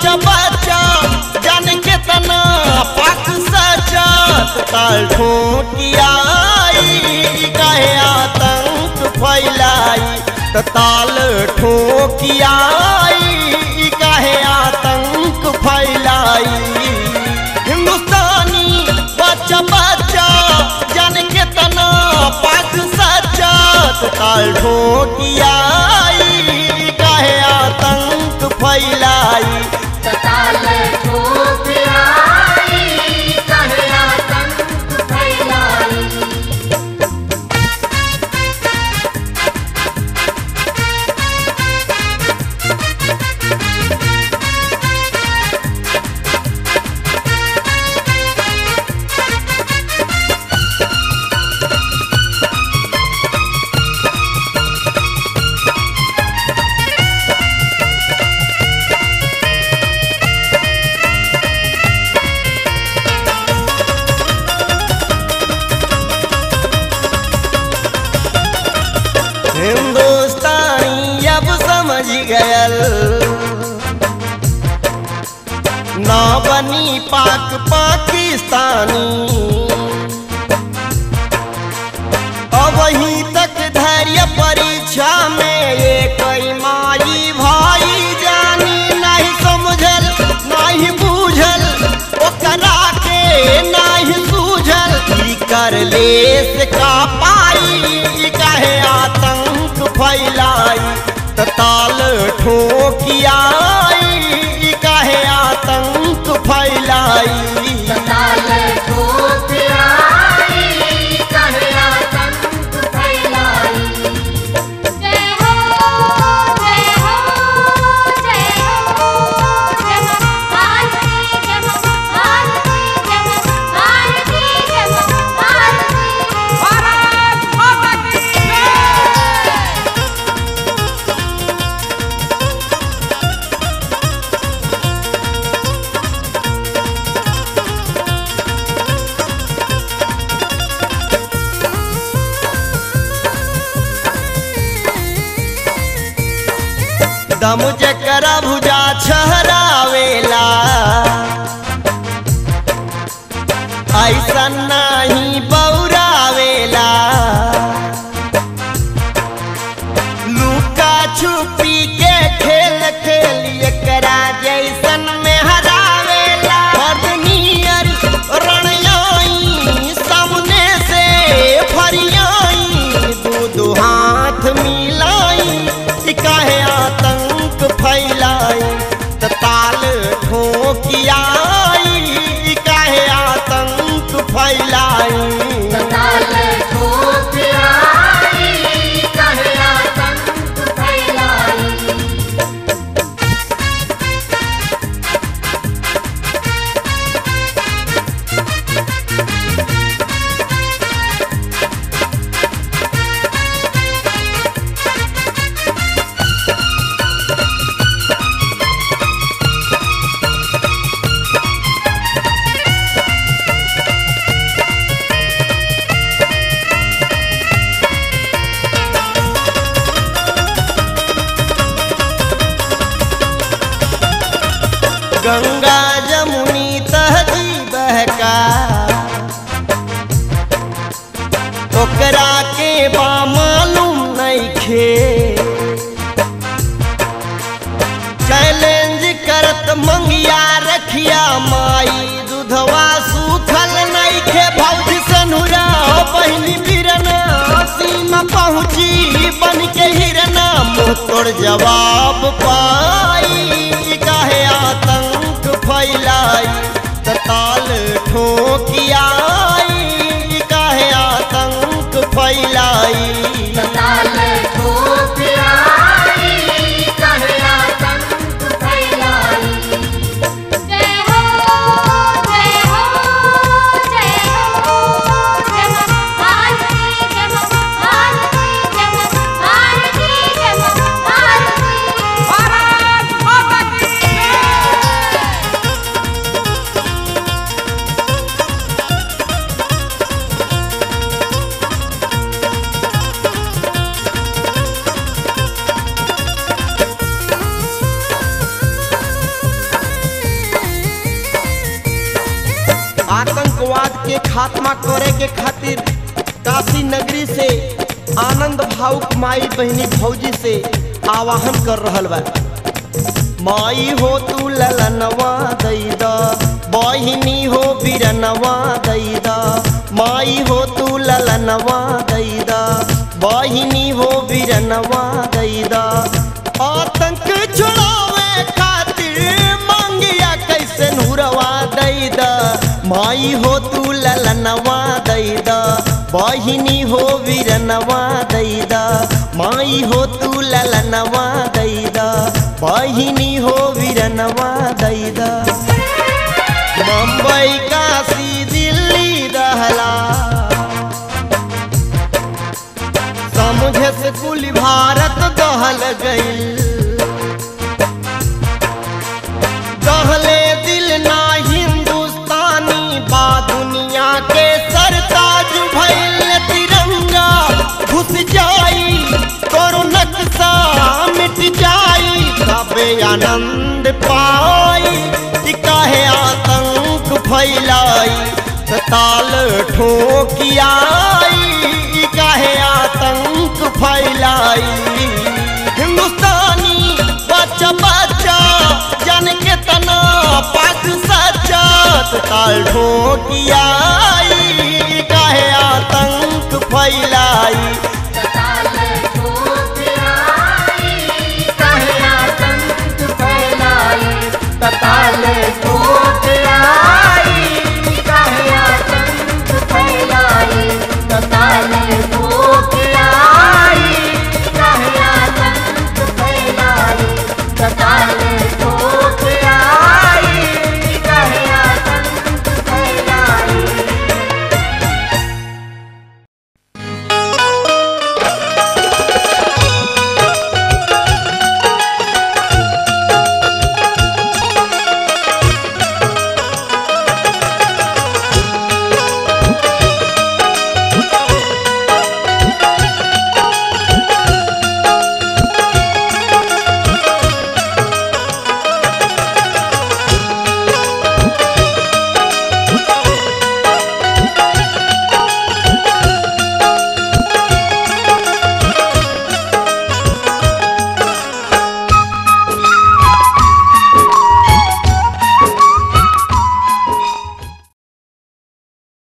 बच्चा बच्चा जान के तना पाक सचत ताल ठोकियाई कहे आतंक फैलाई त ताल ठोकियाई कहे आतंक फैलाई हिंदुस्तानी बच्चा बच्चा जान के तना पाक सचत ताल ठोकियाई कहे आतंक फैलाई तताल ठोकराई कहे आतंक फैलाई हिंदुस्तानी अब समझ गयल ना बनी पाक पाकिस्तानी अब वहीं तक धैर्य परीक्षा में ये कई माई भाई जानी नहीं समझल नहीं बूझल ओकरा के नहीं सूझल ई कर लेस का पाई कहे आतंक फैलाई त ताल ठोकियाई कहे आतंक फैलाई तताल ठोकराई कहे आतंक फैलाई जय हो जय हो जय हो जय हो भारती जय हो भारती जय हो भारती जय हो भारती भारत माता की जय दम जकरा भुजा छहरावेला ऐसा नहीं बौरावेला लुका छुपी के खेल खेल एकरा जैसन में हरावेला नियर रणयाई सामने से फरियाई दू दू हाथ मिलाई ई काहे आतंक फैलाई त ताल ठोकियाई ई काहे आतंक फैलाई तताल ठोकराई कहे आतंक फैलाई गंगा जमुनी तहजी बहका ओकरा के बा मालूम नइखे चैलेंज करत मंगिया रखिया माई दूधवा सूखल नइखे भौज सनुरा बहिनी बिरना सीमा पहुँची बन के हिरना मुँह तोड़ जवाब पाई काहे आतंक फैलाई त ताल ठोकियाई काहे आतंक फैलाई तताल ठोकराई कहे आतंक फैलाई जय हो जय हो जय हो जय हो भारती जय हो भारती जय हो भारती जय हो भारती भारत खात्मा करे के खातिर काशी नगरी से आनंद भावुक माई बहनी भौजी से आवाहन कर रहल बा माई हो तू ललनवा दैदा बहिनी हो बिरनवा दैदा माई हो तू ललनवा दैदा बहिनी हो बिरनवा दैदा आतंक छुड़ावे खातिर मांगिया कैसे नूरवा दैदा माई हो तू ललनवा दैदा बहिनी हो वीरनवा दैदा माई हो तू ललनवा दैदा बहिनी हो वीरनवा दैदा मुंबई काशी दिल्ली दहला समझे से कुल भारत दहल गईल दहले दिल ना हिंदुस्तानी बा दुनिया के सरताज भइल तिरंगा घुस जाई करो नक्शा मिट जाई तबे आनंद पाई कि काहे आतंक फैलाई ताल ठोकियाई कि काहे आतंक फैलाई हिंदुस्तानी बच्चा बच्चा जान के तना पाक सच्चा ताल ठोकिया